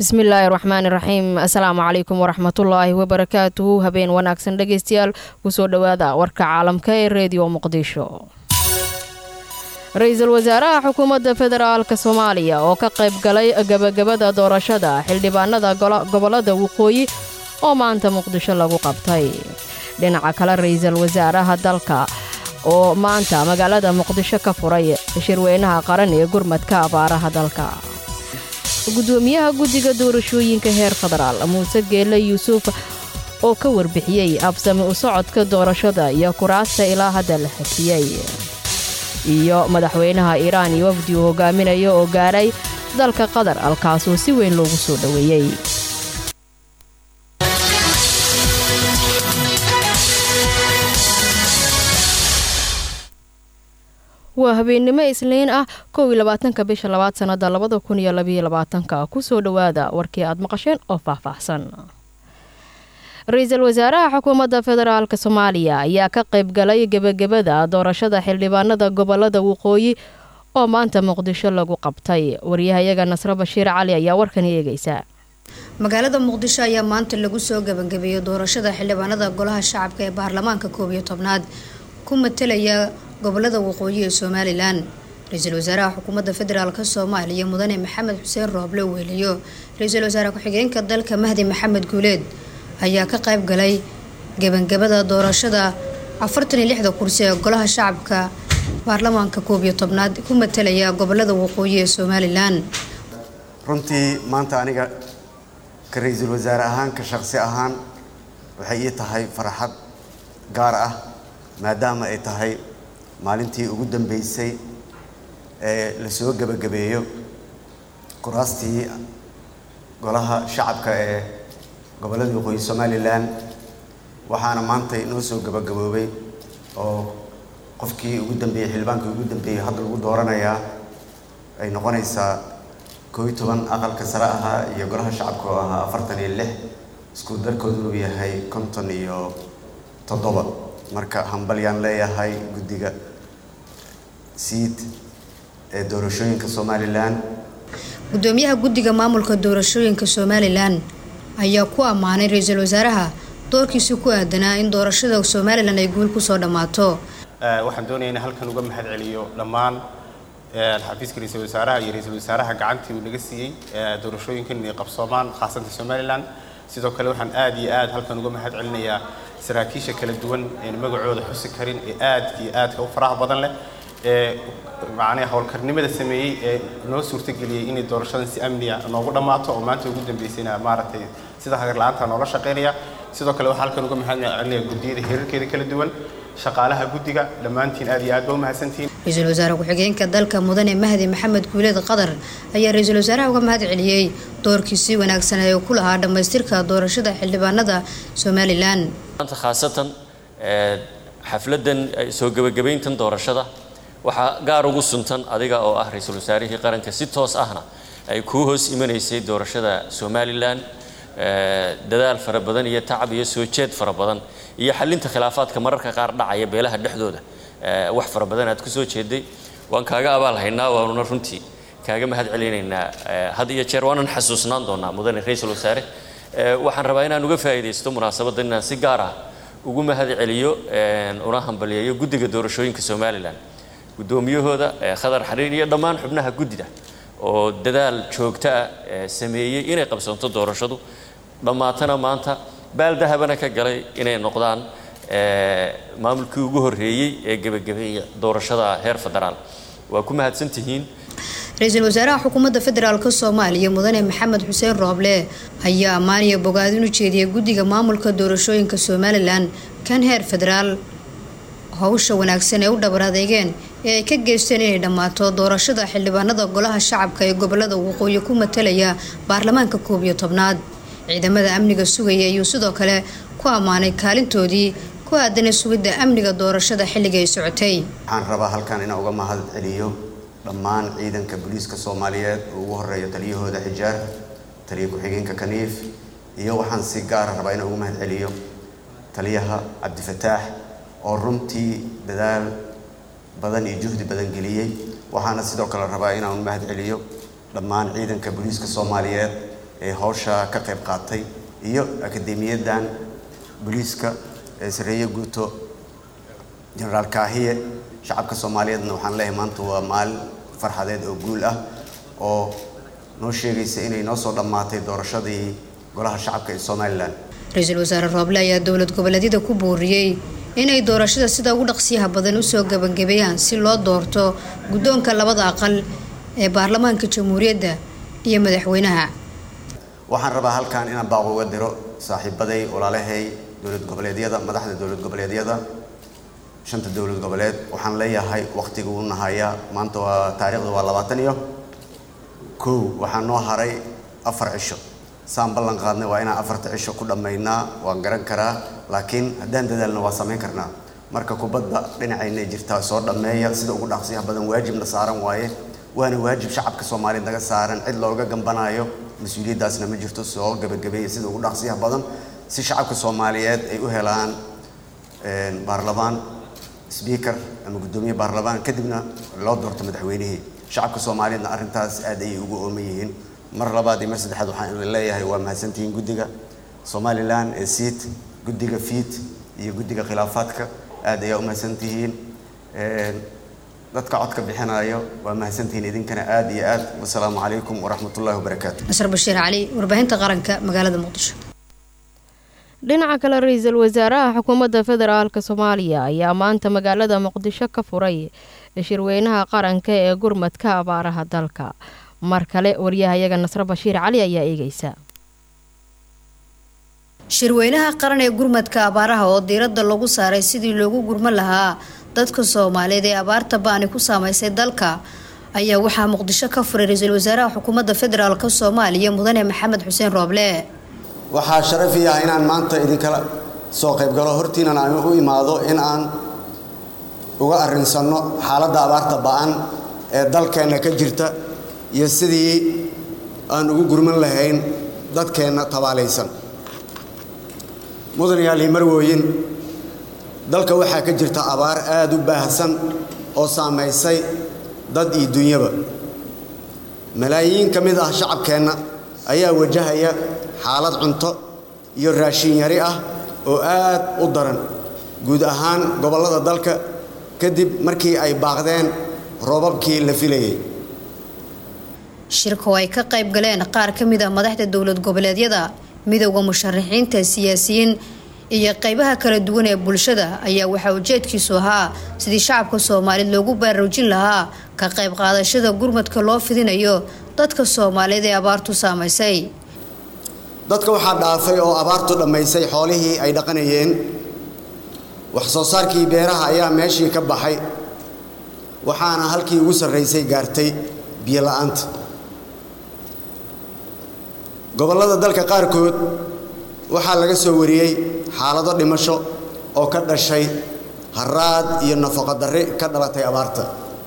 bismillaahi raxmaani raxiim asalaamu calaykum waraxmatullaahi wabarakaatuhu habeen wanaagsan dhegeystayaal kusoo dhowaada warka caalamka ee reediyo muqdisho ra-iisul wasaaraha xukuumadda federaalk soomaaliya oo ka qayb galay gebagabada doorashada xildhibaanada gobolada waqooyi oo maanta muqdisho lagu qabtay dhinaca kale ra-iisul wasaaraha dalka oo maanta magaalada muqdisho ka furay shirweynaha qaran ee gurmadka abaaraha dalka gudoomiyaha guddiga doorashooyinka heer federaal muuse geelle yuusuf oo ka warbixiyey absami u socodka doorashada iyo kuraasta ilaa hadda la xafiyey iyo madaxweynaha iiraan iyo wafdi uu hogaaminayo oo gaaray dalka qatar halkaasoo si weyn loogu soo dhoweeyey waa habeennimo isniin ah kow iyo labaatanka bisha labaad sannada labada kun iyo labaiyo labaatanka kusoo dhowaada warkii aad maqasheen oo faahfaahsan ra-iisul wasaaraha xukuumadda federaalk soomaaliya ayaa ka qayb galay gebagabada doorashada xildhibaanada gobolada waqooyi oo maanta muqdisho lagu qabtay waryahayaga nasro bashiir cali ayaa warkan eegaysa magaalada muqdisho ayaa maanta lagu soo gebangabeeyey doorashada xildhibaanada golaha shacabka ee baarlamaanka koob iyo tobnaad ku matalaya gobolada waqooyi ee somalilan ra-iisul wasaaraha xukuumadda federaalk soomaaliya mudane maxamed xuseen rooble weeliyo ra-iisul wasaare ku-xigeenka dalka mahdi maxamed guuleed ayaa ka qayb galay gebangabada doorashada afartan iyo lixda kursi ee golaha shacabka baarlamaanka koob iyo tobnaad ku matalaya gobolada waqooyi ee somalilan runtii maanta aniga ka ra-iisul wasaare ahaan ka shaqsi ahaan waxay ii tahay farxad gaar ah maadaama ay tahay maalintii ugu dambeysay ee lasoo gebagabeeyo kuraastii golaha shacabka ee gobolada waqooyi somalilan waxaana maanta inoo soo gebagaboobay oo qofkii ugu dambeeyey xildhibaankii ugu dambeeyey hadda lagu dooranayaa ay noqonaysaa koo iyo toban aqalka sare ahaa iyo golaha shacabka oo ahaa afartan iyo lix isku darkoodu uu yahay konton iyo toddoba marka hambalyaan leeyahay guddiga siid ee doorashooyinka somalilan gudoomiyaha guddiga maamulka doorashooyinka somalilan ayaa ku ammaanay ra-iisul wasaaraha doorkiisa ku aadanaa in doorashada somalilan ay guul kusoo dhammaato waxaan doonaya in halkan uga mahad celiyo dhammaan xafiiska ra-iisul wasaaraha iyo ra-iisul wasaaraha gacantii uu naga siiyey doorashooyinkan inay qabsoomaan khaasatan somalilan sidoo kale waxaan aad iyo aad halkan uga mahad celinayaa saraakiisha kala duwan een magacooda xusi karin ee aadka iyo aadka u faraha badan leh ee macnaha howlkarnimada sameeyey ee noo suurtageliyey inay doorashadan si amniya noogu dhammaato oo maanta ugu dambeysayna maaragtay sida hagar la-aanta noola shaqaynaya sidoo kale waxaan halkan uga mahad celinaya guddiyada heerarkeeda kala duwan shaqaalaha guddiga dhammaantiin aad iyo aad ba u mahadsantihiin ra-iisul wasaare ku-xigeenka dalka mudane mahdi maxamed guuleed qatar ayaa ra-iisul wasaaraha uga mahad celiyey doorkiisii wanaagsan ee uu ku lahaa dhammaystirka doorashada xildhibaanada somalilan maanta khaasatan xafladan soo gebagabayntan doorashada waxaa gaar ugu suntan adiga oo ah ra-iisul wasaarihii qaranka si toos ahna ay kuu hoos imanaysay doorashada somalilan dadaal fara badan iyo tacab iyo soo jeed fara badan iyo xalinta khilaafaadka mararka qaar dhacaya beelaha dhexdooda wax fara badan aad kusoo jeeday waan kaaga abaal haynaa waanuna runtii kaaga mahad celinaynaa had iyo jeer waanan xasuusnaan doonaa mudane ra-iisul wasaare waxaan rabaa inaan uga faa'iidaysto munaasabaddan inaan si gaar ah ugu mahad celiyo una hambaliyeeyo guddiga doorashooyinka somalilan guddoomiyahooda khadar xariir iyo dhammaan xubnaha guddida oo dadaal joogto ah sameeyey inay qabsanto doorashadu dhammaatana maanta baaldahabana ka galay inay noqdaan maamulkii ugu horreeyey ee gebagabeeya doorashada heer federaal waa ku mahadsantihiin ra-iisul wasaaraha xukuumadda federaalk soomaaliya mudane maxamed xuseen rooble ayaa ammaaniya bogaadin u jeediyay guddiga maamulka doorashooyinka somalilan kan heer federaal howsha wanaagsan ee u dhabar adeegeen ee ay ka geysteen inay dhammaato doorashada xildhibaanada golaha shacabka ee gobolada waqooyi ku matalaya baarlamaanka koob iyo tobnaad ciidamada amniga sugaya ayuu sidoo kale ku ammaanay kaalintoodii ku aadanay sugidda amniga doorashada xilliga ay socotay waxaan rabaa halkan inaan uga mahad celiyo dhammaan ciidanka booliiska soomaaliyeed oo ugu horeeyo taliyahooda xijaar taliya ku-xigeenka kaniif iyo waxaan si gaara rabaa inaan uga mahad celiyo taliyaha cabdifataax oo runtii dadaal badan iyo juhdi badan geliyey waxaana sidoo kale rabaa inaan mahad celiyo dhammaan ciidanka booliiska soomaaliyeed ee hawsha ka qayb qaatay iyo akademiyadan booliiska ee sareeye guuto jenaraal kaahiye shacabka soomaaliyeedna waxaan leeyahay maanta waa maalin farxadeed oo guul ah oo noo sheegaysa inay noo soo dhammaatay doorashadii golaha shacabka ee somalilan ra-iisul wasaare rooble ayaa dowlad goboleedyada ku booriyey inay doorashada sida ugu dhaqsiyaha badan usoo gebangebeeyaan si loo doorto guddoonka labada aqal ee baarlamaanka jamhuuriyadda iyo madaxweynaha waxaan rabaa halkan inaan baaq uga diro saaxiibaday walaalahay dowlad goboleedyada madaxda dowlad goboleedyada shanta dowlad goboleed waxaan leeyahay wakhtiga uu nahayaa maanta waa taariikhda waa labaatan iyo kow waxaa noo haray afar cisho saan ballan qaadnay waa inaan afarta cisho ku dhammaynaa waan garan karaa laakiin haddaan dadaalna waa samayn karnaa marka kubadda dhinacayna jirtaa soo dhammeeya sida ugu dhaqsiyaha badan waajibna saaran waaye waana waajib shacabka soomaaliyeed naga saaran cid looga gambanaayo mas-uuliyaddaasna ma jirto soo gebagabeeya sida ugu dhaqsiyaha badan si shacabka soomaaliyeed ay u helaan baarlamaan sbiikar ama guddoomiye baarlamaan kadibna loo doorto madaxweynihii shacabka soomaaliyeedna arrintaas aad ayay ugu ooman yihiin mar labaad iyo mar saddexaad waxaan idin leeyahay waa mahadsantihiin guddiga somalilan ee siit guddiga fiit iyo guddiga khilaafaadka aad ayaa u mahadsantihiin dadka codka bixinayo waa mahadsantihiin idinkana aad iyo aad wasalaamu calaykum waraxmatullahi wabarakaatu nasr bashiir cali warbaahinta qaranka magaalada muqdisho dhinaca kale ra-iisul wasaaraha xukuumadda federaalk soomaaliya ayaa maanta magaalada muqdisho ka furay shirweynaha qaranka ee gurmadka abaaraha dalka mar kale waryahayaga nasre bashiir cali ayaa eegeysa shirweynaha qaran ee gurmadka abaaraha oo diiradda lagu saaray sidii loogu gurman lahaa dadka soomaaliyeed ee abaarta baani ku saameysay dalka ayaa waxaa muqdisho ka furay ra-iisul wasaaraha xukuumadda federaalk soomaaliya mudane maxamed xuseen rooble waxaa sharaf ii ah inaan maanta idinkala soo qaybgalo hortiinan aan u imaado in aan uga arrinsanno xaaladda abaarta ba-an ee dalkeenna ka jirta iyo sidii aan ugu gurman lahayn dadkeenna tabaalaysan mudan yaali marwooyin dalka waxaa ka jirta abaar aada u baahsan oo saamaysay dad iyo dunyaba malaayiin ka mid ah shacabkeenna ayaa wajahaya xaalad cunto iyo raashin yari ah oo aad u daran guud ahaan gobollada dalka kadib markii ay baaqdeen roobabkii la filayay shirka oo ay ka qayb galeen qaar ka mid ah madaxda dowlad goboleedyada midowda musharaxiinta siyaasiyiin iyo qaybaha kala duwan ee bulshada ayaa waxaa ujeedkiisu ahaa sidii shacabka soomaaliyeed loogu baraarujin lahaa ka qayb qaadashada gurmadka loo fidinayo dadka soomaaliyeed ee abaartu saamaysay dadka waxaa dhaafay oo abaartu dhammaysay xoolihii ay dhaqanayeen wax soo saarkii beeraha ayaa meeshii ka baxay waxaana halkii ugu sarraysay gaartay biyo la'aanta gobollada dalka qaarkood waxaa laga soo wariyey xaalado dhimasho oo ka dhashay haraad iyo nafaqo darri ka dhalatay abaarta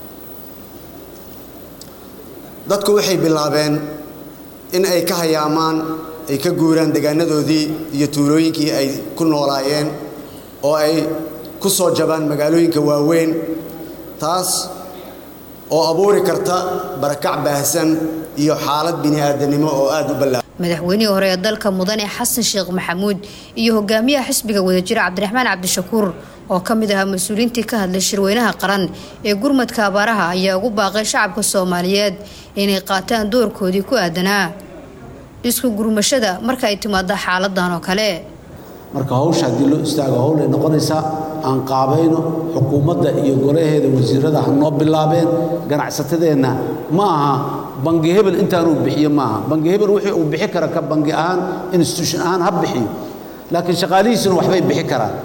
dadku waxay bilaabeen in ay ka hayaamaan ay ka guuraan degaanadoodii iyo tuulooyinkii ay ku noolaayeen oo ay ku soo jabaan magaalooyinka waaweyn taas oo abuuri karta barakac baahsan iyo xaalad bini'aadanimo oo aada u ballaa madaxweynihii hore ee dalka mudane xasan sheekh maxamuud iyo hogaamiyaha xisbiga wadajira cabdiraxmaan cabdishakuur oo ka mid ahaa mas-uuliyiintii ka hadlay shirweynaha qaran ee gurmadka abaaraha ayaa ugu baaqay shacabka soomaaliyeed inay qaataan doorkoodii ku aadanaa isku gurmashada marka ay timaado xaaladan oo kale marka hawsha haddii loo istaago howl ay noqonaysaa aan qaabayno xukuumadda iyo golaheeda wasiirada ha noo bilaabeen ganacsatadeenna ma aha bangi hebel intaanuu bixiyo maaha bangi hebel wixii uu bixi kara ka bangi ahaan institution ahaan ha bixiyo laakiin shaqaalihiisuna waxbay bixi karaan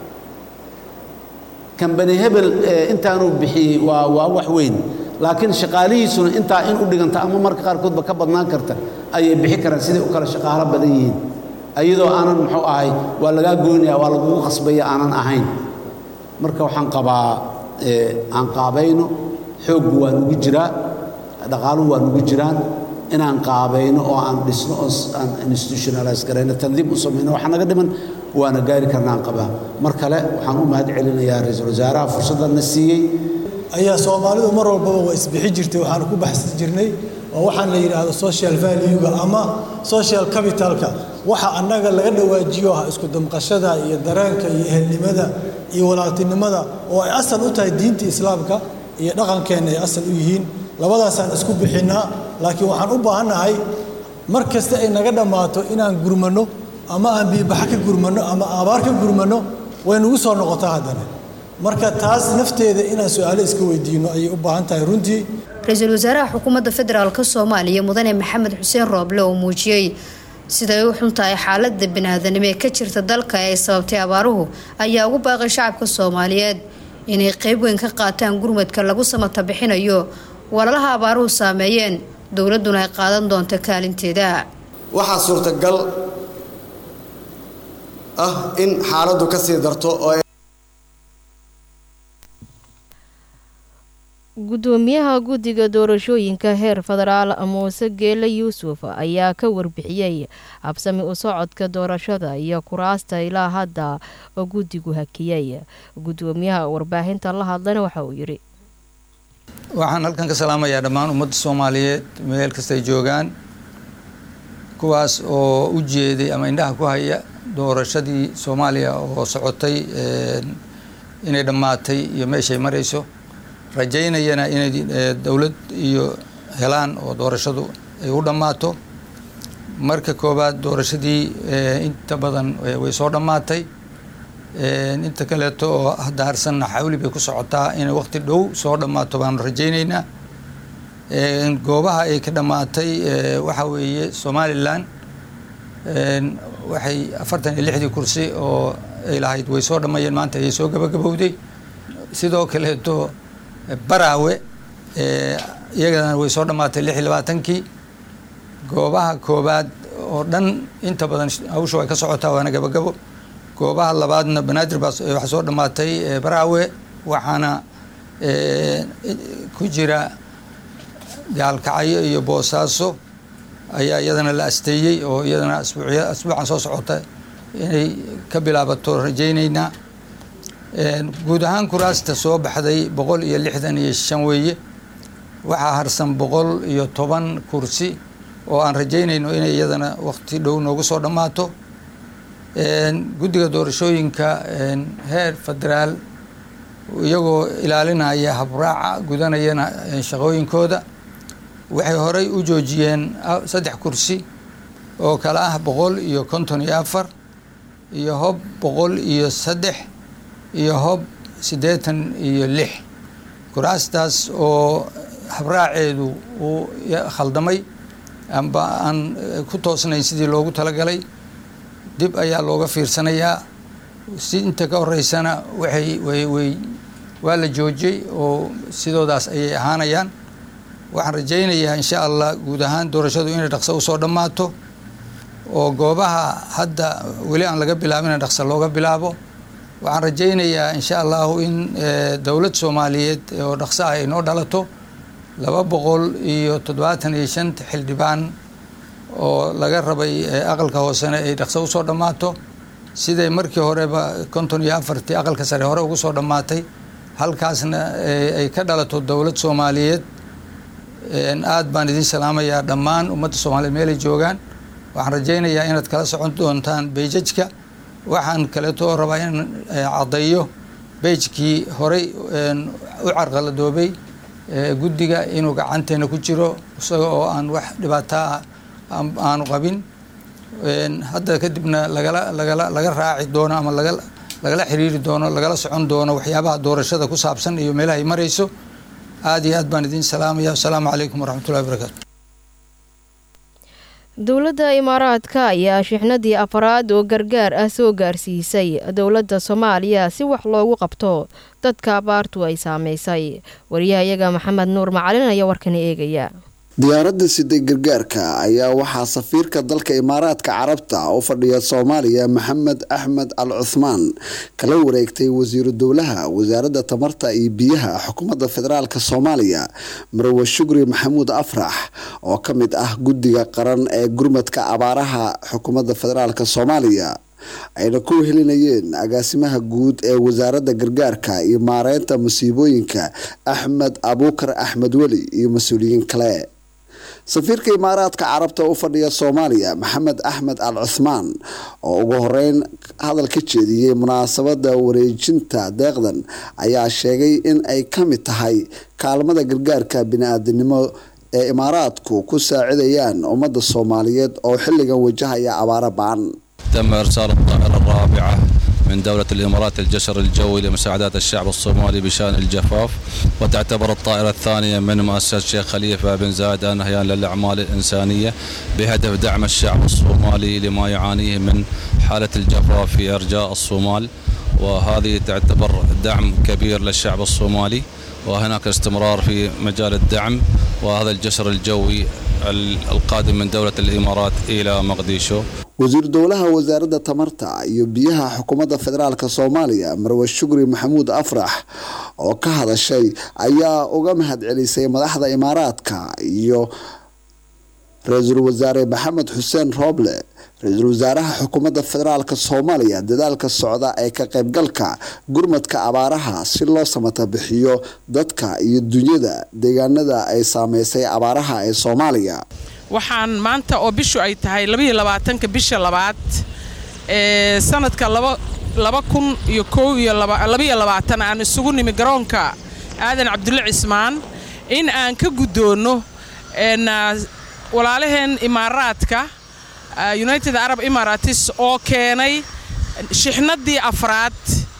kambani hebel intaanuu bixiyey waa waa wax weyn laakiin shaqaalihiisuna intaa in u dhiganta ama marka qaarkoodba ka badnaan karta ayay bixi karaan siday u kala shaqaalo badan yihiin iyadoo aanan muxuu ahay waa lagaa goynaya waa lagugu qasbaya aanan ahayn marka waxaan qabaa aan qaabayno xooggu waa nugu jiraa dhaqaaluhu waa nugu jiraan inaan qaabayno oo aan dhisno oo aan institutionalize garayno tandiim u samayno waxa naga dhiman waana gaari karnaan qabaa mar kale waxaan u mahad celinayaa ra-iisul wasaaraha fursaddanna siiyey ayaa soomaalidu mar walbaba waa isbixi jirtay waxaanu ku baxsan jirnay waa waxaan la yidhaahdo social valuega ama social capitalka waxa annaga laga dhawaajiyo ah isku damqashada iyo dareenka iyo ehelnimada iyo walaaltinimada oo ay asal u tahay diinta islaamka iyo dhaqankeenna ay asal u yihiin labadaasaan isku bixinnaa laakiin waxaan u baahannahay mar kasta ay naga dhammaato inaan gurmanno ama aan biibaxa ka gurmanno ama abaar ka gurmanno way nagu soo noqotaa haddana marka taas nafteeda inaan su-aalo iska weydiinno ayay u baahan tahay runtii ra-iisul wasaaraha xukuumadda federaalk soomaaliya mudane maxamed xuseen rooble oo muujiyey siday u xun tahay xaaladda biniaadanimo ee ka jirta dalka ee ay sababtay abaaruhu ayaa ugu baaqay shacabka soomaaliyeed inay qeyb weyn ka qaataan gurmadka lagu samata bixinayo walalaha abaaruhu saameeyeen dowladduna ay qaadan doonto kaalinteeda waxaa suurtagal ah in xaaladdu ka sii darto oo gudoomiyaha guddiga doorashooyinka heer federaal muuse geele yuusuf ayaa ka warbixiyey habsami u socodka doorashada iyo kuraasta ilaa hadda oo guddigu hakiyey gudoomiyaha warbaahinta la hadlana waxa uu yidhi waxaan halkan ka salaamayaa dhammaan ummadda soomaaliyeed meel kastay joogaan kuwaas oo u jeeday ama indhaha ku haya doorashadii soomaaliya oo socotay inay dhammaatay iyo meeshay marayso rajaynayana inay dowlad iyo helaan oo doorashadu ay u dhammaato marka koowaad doorashadii inta badan way soo dhammaatay inta kaleeto oo hadda harsanna xawli bay ku socotaa inay waqti dhow soo dhammaato baanu rajaynaynaa goobaha ay ka dhammaatay waxaa weeye somalilan waxay afartan iyo lixdii kursi oo ay lahayd way soo dhammayeen maanta ayay soo gabagabowday sidoo kaleeto baraawe iyagana way soo dhammaatay lix iyo labaatankii goobaha koobaad oo dhan inta badan hawsha way ka socotaa waana gabagabo goobaha labaadna banaadir baa waxaa soo dhammaatay baraawe waxaana ku jira gaalkacyo iyo boosaaso ayaa iyadana la asteeyey oo iyadana asbuucya asbuucan soo socota inay ka bilaabato rajaynaynaa guud ahaan kuraasta soo baxday boqol iyo lixdan iyo shan weeye waxaa harsan boqol iyo toban kursi oo aan rajaynayno inay iyadana waqti dhow noogu soo dhammaato guddiga doorashooyinka heer federaal iyagoo ilaalinaya habraaca gudanayana shaqooyinkooda waxay horey u joojiyeen saddex kursi oo kale ah boqol iyo konton iyo afar iyo hob boqol iyo saddex iyo hob siddeetan iyo lix kuraastaas oo habraaceedu uu khaldamay amba aan ku toosnayn sidii loogu talagalay dib ayaa looga fiirsanayaa si inta ka horeysana waxay way way waa la joojiyey oo sidoodaas ayay ahaanayaan waxaan rajaynayaa insha allah guud ahaan doorashadu inay dhaqso usoo dhammaato oo goobaha hadda weli aan laga bilaabin dhaqso looga bilaabo waxaan rajaynayaa insha allahu in dowlad soomaaliyeed oo dhaqso ah ay noo dhalato laba boqol iyo toddobaatan iyo shanta xildhibaan oo laga rabay aqalka hoosena ay dhaqso usoo dhammaato siday markii horeba konton iyo afartii aqalka sare hore ugu soo dhammaatay halkaasna ay ka dhalato dowlad soomaaliyeed aad baan idin salaamayaa dhammaan ummadda soomaaliyeed meelay joogaan waxaan rajaynayaa inaad kala socon doontaan beijajka waxaan kaleeto rabaa in caddeeyo beijkii horey u carqaladoobay guddiga inuu gacanteena ku jiro isaga oo aan wax dhibaataa aanu qabin hadda kadibna lagala lagala laga raaci doono ama laga lagala xiriiri doono lagala socon doono waxyaabaha doorashada ku saabsan iyo meelaha ay marayso aad iyo aad baan idin salaamaya asalaamu calaykum waraxmatullahi wabarakaatu dowladda imaaraadka ayaa shixnadii afaraad oo gargaar ah soo gaarsiisay dowladda soomaaliya si wax loogu qabto dadka abaartu ay saameysay wariyahayaga maxamed nuur macalin ayaa warkani eegaya diyaaradda siday gargaarka ayaa waxaa safiirka dalka imaaraadka carabta u fadhiya soomaaliya maxamed axmed al cuthmaan kala wareegtay wasiiru dowlaha wasaaradda tamarta iyo biyaha xukuumadda federaalk soomaaliya marwe shukri maxamuud afrax oo ka mid ah guddiga qaran ee gurmadka abaaraha xukuumadda federaalk soomaaliya ayna ku helinayeen agaasimaha guud ee wasaaradda gargaarka iyo maareynta masiibooyinka axmed abuukar axmed weli iyo mas-uuliyiin kale safiirka imaaraadka carabta u fadhiya soomaaliya maxamed axmed al cuthmaan oo ugu horeyn hadal ka jeediyey munaasabada wareejinta deeqdan ayaa sheegay in ay ka mid tahay kaalmada gargaarka bini-aadanimo ee imaaraadku ku saacidayaan ummadda soomaaliyeed oo xilligan wajahaya abaaro ba-an تم إرسال الطائرة الرابعة من دولة الإمارات الجسر الجوي لمساعدة الشعب الصومالي بشأن الجفاف وتعتبر الطائرة الثانية من مؤسسة الشيخ خليفة بن زايد آل نهيان للأعمال الإنسانية بهدف دعم الشعب الصومالي لما يعانيه من حالة الجفاف في أرجاء الصومال وهذه تعتبر دعم كبير للشعب الصومالي وهناك استمرار في مجال الدعم وهذا الجسر الجوي القادم من دولة الإمارات إلى مقديشو wasiir dowlaha wasaaradda tamarta iyo biyaha xukuumadda federaalk soomaaliya marwe shukri maxamuud afrax oo ka hadashay ayaa uga mahad celisay madaxda imaaraadka iyo ra-iisul wasaare maxamed xuseen rooble ra-iisul wasaaraha xukuumadda federaalk soomaaliya dadaalka socda ee ka qaybgalka gurmadka abaaraha si loo samata bixiyo dadka iyo dunyada deegaanada ay saameysay abaaraha ee soomaaliya waxaan maanta oo bishu ay tahay labaiyo labaatanka bisha labaad ee sanadka laba kun iyo kow iyo labaiyo labaatan aan isugu nimi garoonka aadan cabdulle cismaan in aan ka guddoonno walaalaheen imaaraadka united arab emirates oo keenay shixnaddii afraad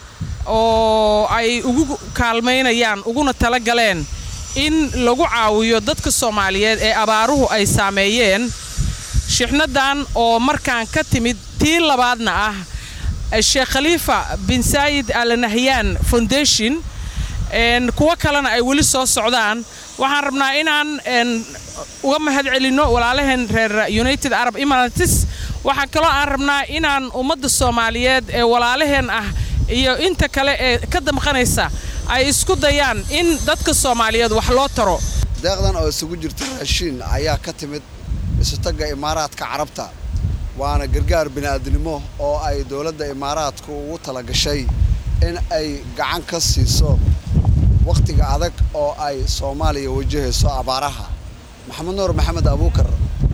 oo ay ugu kaalmaynayaan uguna tala galeen in lagu caawiyo dadka soomaaliyeed ee abaaruhu ay saameeyeen shixnadan oo markaan ka timid tii labaadna ah sheekh khaliifa bin saayid al nahyaan foundation kuwo kalena ay weli soo socdaan waxaan rabnaa inaan uga mahad celinno walaalaheen reer united arab emirates waxaa kaloo aan rabnaa inaan ummadda soomaaliyeed ee walaalaheen ah iyo inta kale ee ka damqanaysa ay isku dayaan in dadka soomaaliyeed wax loo taro deeqdan oo isugu jirta raashiin ayaa ka timid isutagga imaaraadka carabta waana gargaar bini'aadnimo oo ay dowladda imaaraadku ugu tala gashay in ay gacan ka siiso wakhtiga adag oo ay soomaaliya wajahayso abaaraha maxamed nuur maxamed abuukar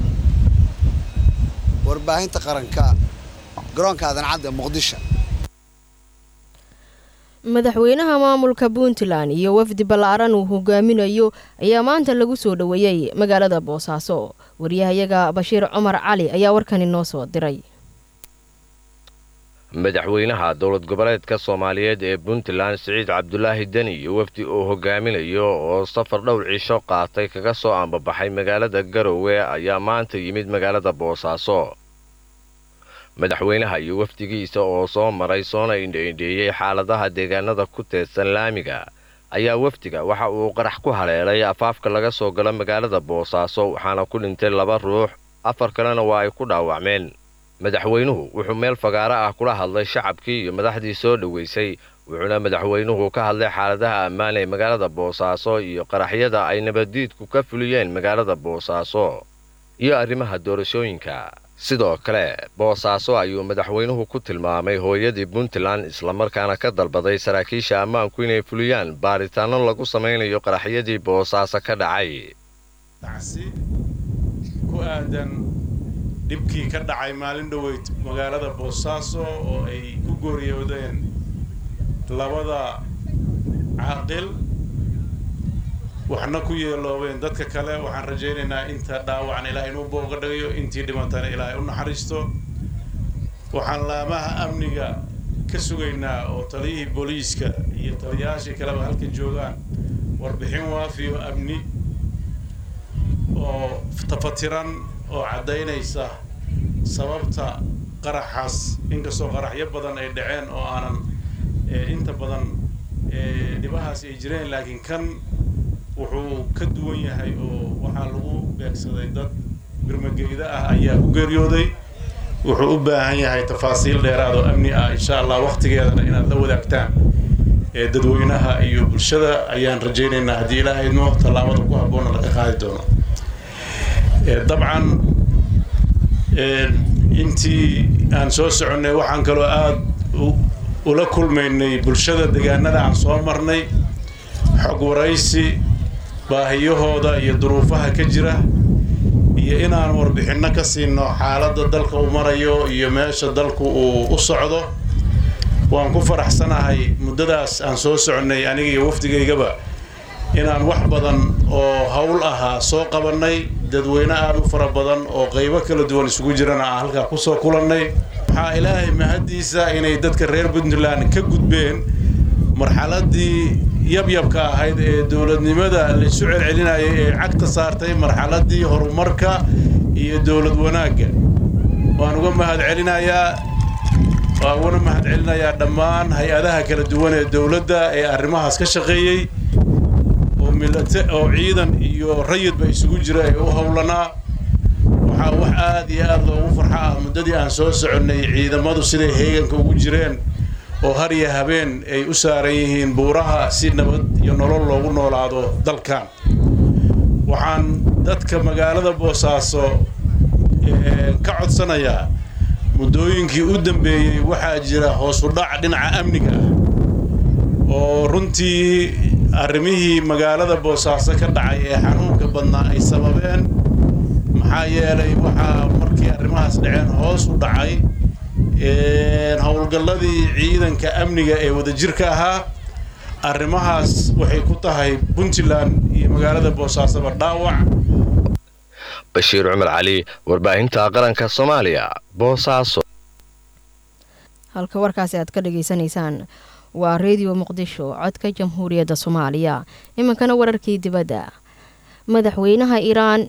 warbaahinta qaranka garoonka adancadda muqdisho madaxweynaha maamulka puntland iyo wafdi ballaaran uu hogaaminayo ayaa maanta lagu soo dhoweeyey magaalada boosaaso waryahayaga bashiir cumar cali ayaa warkani noo soo diray madaxweynaha dowlad goboleedka soomaaliyeed ee puntland siciid cabdulaahi deni iyo wafdi uu hogaaminayo oo safar dhowr cisho qaatay kaga soo ambabaxay magaalada garowe ayaa maanta yimid magaalada boosaaso madaxweynaha iyo wafdigiisa oo soo maray soona indhaindheeyey xaaladaha deegaanada ku teedsan laamiga ayaa wafdiga waxa uu qarax ku haleelay afaafka laga soo galo magaalada boosaaso waxaana ku dhintay laba ruux afar kalena waa ay ku dhaawacmeen madaxweynuhu wuxuu meel fagaaro ah kula hadlay shacabkii iyo madaxdii soo dhoweysay wuxuuna madaxweynuhu ka hadlay xaaladaha ammaan ee magaalada boosaaso iyo qaraxyada ay nabaddiidku ka fuliyeen magaalada boosaaso iyo arrimaha doorashooyinka sidoo kale boosaaso ayuu madaxweynuhu ku tilmaamay hooyadii puntland islamarkaana ka dalbaday saraakiisha ammaanku inay fuliyaan baaritaanno lagu samaynayo qaraxyadii boosaaso ka dhacay dhibkii ka dhacay maalin dhoweyd magaalada boosaaso oo ay ku gooriyoodeen labada caaqil waxna ku yeeloobeen dadka kale waxaan rajaynaynaa inta dhaawacan ilaahay inuu booga dhigayo intii dhimantana ilaahay u naxariisto waxaan laamaha amniga ka sugaynaa oo taliyihii booliiska iyo taliyayaashii kaleba halka joogaan warbixin waafiyo amni oo tafatiran oo caddaynaysa sababta qaraxaas inkastoo qaraxyo badan ay dhaceen oo aanan inta badan dhibahaas ay jireen laakiin kan wuxuu ka duwan yahay oo waxaa lagu beegsaday dad birmageyda ah ayaa ku geeriyooday wuxuu u baahan yahay tafaasiil dheeraad oo amni ah insha allah wakhtigeedana inaad la wadaagtaan ee dadweynaha iyo bulshada ayaan rajaynaynaa haddii ilaahay idmo tallaabada ku habboonna laga qaadi doono dabcan intii aan soo soconnay waxaan kaloo aada ula kulmaynay bulshada deegaanada aan soo marnay xog waraysi baahiyahooda iyo duruufaha ka jira iyo inaan warbixinno ka siino xaaladda dalka uu marayo iyo meesha dalku uu u socdo waan ku faraxsanahay muddadaas aan soo soconnay aniga iyo wafdigaygaba inaan wax badan oo howl ahaa soo qabannay dadweyne aada u fara badan oo qaybo kala duwan isugu jirana aan halkaa kusoo kulannay waxaa ilaahay mahaddiisa inay dadka reer puntland ka gudbeen marxaladdii yabyabka ahayd ee dowladnimada laysu celcelinayay ee cagta saartay marxaladdii horumarka iyo dowlad wanaagga waan uga mahad celinayaa waan ugana mahad celinayaa dhammaan hay-adaha kala duwan ee dowladda ee arrimahaas ka shaqeeyey oo milate oo ciidan iyo rayidba isugu jira ee u howlanaa waxaa wax aad iyo aad loogu farxa ah muddadii aan soo soconnay ciidamadu siday heeganka ugu jireen oo har iyo habeen ay u saaran yihiin buuraha si nabad iyo nolol loogu noolaado dalkan waxaan dadka magaalada boosaaso ka codsanayaa muddooyinkii u dambeeyey waxaa jira hoos u dhac dhinaca amniga ah oo runtii arrimihii magaalada boosaaso ka dhacay ee xanuunka badnaa ay sababeen maxaa yeelay waxaa markii arrimahaas dhaceen hoos u dhacay howlgalladii ciidanka amniga ee wadajirka ahaa arrimahaas waxay ku tahay puntland iyo magaalada boosaasoba dhaawac bashiir cumar cali warbaahinta qaranka soomaaliya boosaaso halka warkaasi aad ka dhageysanaysaan waa redio muqdisho codka jamhuuriyadda soomaaliya iminkana wararkii dibadda madaxweynaha iiraan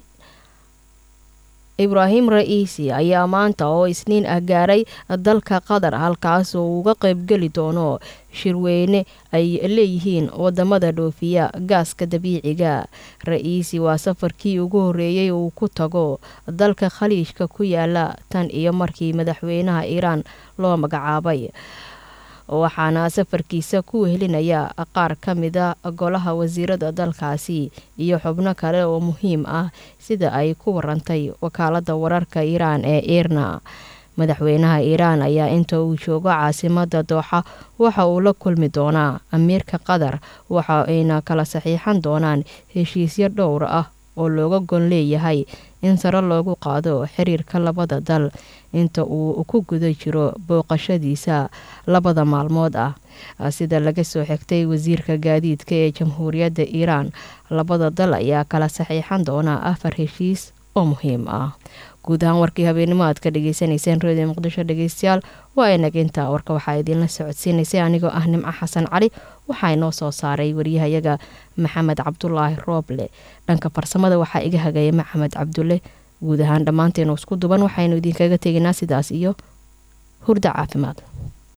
ibraahim ra'iisi ayaa maanta oo isniin ah gaaray dalka qatar halkaas oo uga qaybgeli doono shirweyne ay leeyihiin wadamada dhoofiya gaaska dabiiciga ra-iisi waa safarkii ugu horeeyey uu ku tago dalka khaliijka ku yaala tan iyo markii madaxweynaha iiraan loo magacaabay waxaana safarkiisa ku wehelinaya qaar ka mida golaha wasiirada dalkaasi iyo xubno kale oo muhiim ah sida ay ku warantay wakaalada wararka iiraan ee irna madaxweynaha iiraan ayaa inta uu joogo caasimada dooxa waxa uu la kulmi doonaa amiirka qatar waxa ayna kala saxiixan doonaan heshiisyo dhowr ah oo looga gon leeyahay in sare loogu qaado xiriirka labada dal inta uu ku guda jiro booqashadiisa labada maalmood ah sida laga soo xigtay wasiirka gaadiidka ee jamhuuriyadda iiraan labada dal ayaa kala saxiixan doonaa afar heshiis oo muhiim ah guud ahaan warkii habeenimo aad ka dhageysanayseen redio muqdisho dhegeystayaal waa inaginta warka waxaa idiinla socodsiinaysay anigoo ah nimco xasan cali waxaa inoo soo saaray waryahayaga maxamed cabdulaahi rooble dhanka farsamada waxaa iga hagaya maxamed cabdulle guud ahaan dhammaanteenu isku duban waxaynu idinkaga tegaynaa sidaas iyo hurda caafimaad